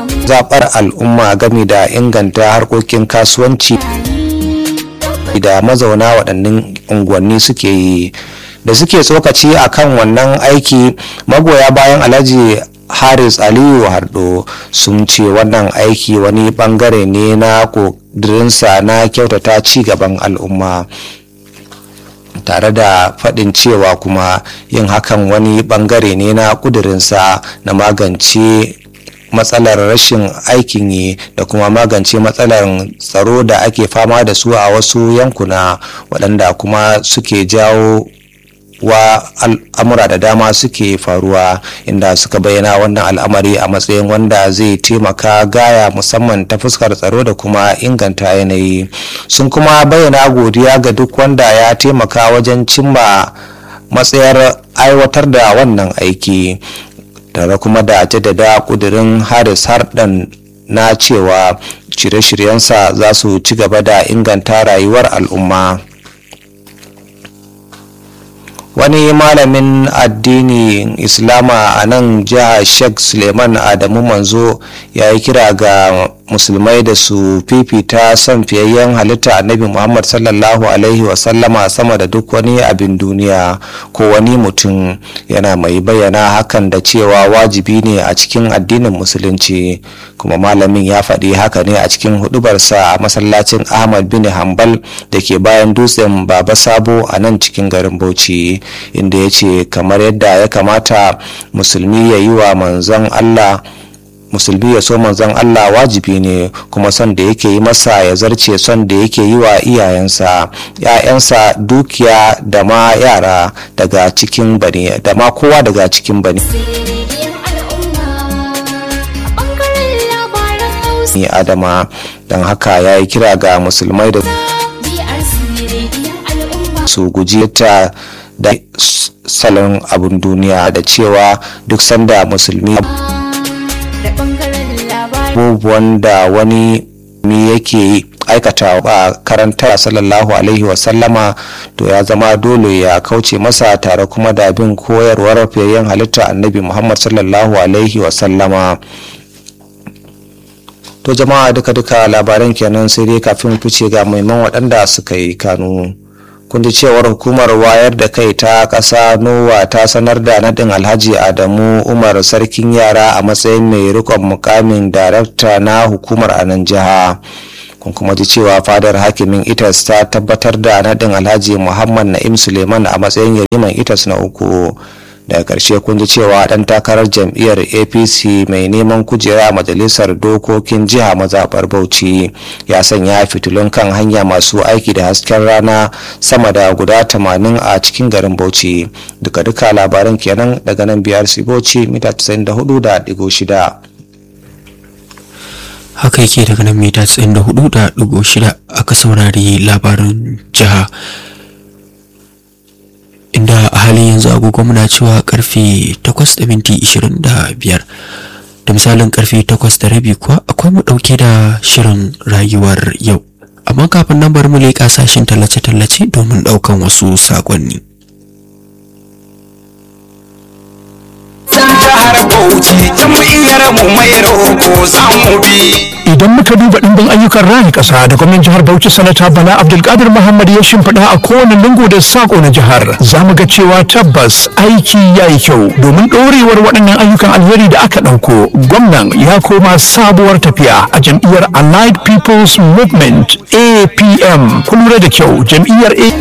zaɓar al'umma game da inganta harkokin kasuwanci da mazauna waɗannan unguwanni suke yi da suke tsokaci a kan wannan aiki magoya bayan alhaji haris aliyu hardo sun ce wannan aiki wani bangare ne na ƙudurinsa na kyautata ci gaban al'umma tare da faɗin cewa kuma yin hakan wani bangare ne na ƙudurinsa na magance matsalar rashin aikin yi da kuma magance matsalar tsaro da ake fama da su a wasu yankuna waɗanda kuma suke jawo wa al'amura da dama suke faruwa inda suka bayyana wannan al'amari a matsayin wanda zai taimaka gaya musamman ta fuskar tsaro da kuma inganta yanayi sun kuma bayyana godiya ga duk wanda ya taimaka wajen cimma matsayar aiwatar da wannan aiki tare kuma da jaddada kudirin haris hardan na cewa shirye-shiryensa za su ci gaba da inganta rayuwar al'umma wani malamin addinin islama a nan jihar sheikh suleiman adamu manzo ya yi kira ga musulmai da su fifita son fiyayyen halitta annabi muhammad sallallahu alaihi wasallama sama da duk wani abin duniya ko wani mutum yana mai bayyana hakan da cewa wajibi ne a cikin addinin musulunci kuma malamin ya faɗi haka ne a cikin hudubarsa a masallacin ahmad bin hambal da ke bayan dutsen baba sabo a nan cikin garin bauchi inda ya ce kamar yadda ya kamata musulmi ya yi wa manzon allah musulmi ya so manzon Allah wajibi ne kuma son da yake yi masa ya zarce son da yake yi wa iyayensa ‘ya'yansa dukiya da ma yara daga cikin bani da ma kowa daga cikin bani ni adama don haka ya yi kira ga musulmai da su guji ta da salon abin duniya da cewa duk sanda musulmi abubuwan da wani mi yake aikata a karanta sallallahu alaihi wasallama to ya zama dole ya kauce masa tare kuma da bin koyarwar fiyayyen halitta annabi muhammad sallallahu alaihi wasallama to jama'a duka-duka labaran kenan sai dai kafin fice ga maiman waɗanda suka yi kanu kun ji cewar hukumar wayar da kai ta ƙasa nowa ta sanar da nadin alhaji adamu umar sarkin yara a matsayin mai rikon mukamin darakta na hukumar a nan jiha kun kuma ji cewa fadar hakimin itas ta tabbatar da nadin alhaji muhammad na'im suleiman a matsayin yariman itas na uku daga ƙarshe kun ji cewa ɗan takarar jam'iyyar apc mai neman kujera a majalisar dokokin jiha mazaɓar bauchi ya sanya fitilun kan hanya masu aiki da hasken rana sama da guda 80 a cikin garin bauchi duka-duka labaran kenan daga nan biyar bauchi mita 94.6 haka yake daga nan mita 94.6 aka saurari labarin jiha inda a halin yanzu agogo muna cewa karfe 8 da minti 25 da misalin karfe 8 da rabi kuwa akwai mu dauke da shirin rayuwar yau amma kafin nan bari mu leƙa sashen tallace-tallace domin daukan wasu sakonni jihar Bauchi jam'iyyar mu mai roko za mu bi. Idan muka duba ɗimbin ayyukan raya ƙasa da gwamnan jihar Bauchi sanata Bala Abdulkadir Muhammad ya shimfiɗa a kowane lungu da sako na jihar za mu ga cewa tabbas aiki ya yi kyau domin ɗorewar waɗannan ayyukan alheri da aka ɗauko gwamnan ya koma sabuwar tafiya a jam'iyyar Allied People's Movement APM kun lura da kyau jam'iyyar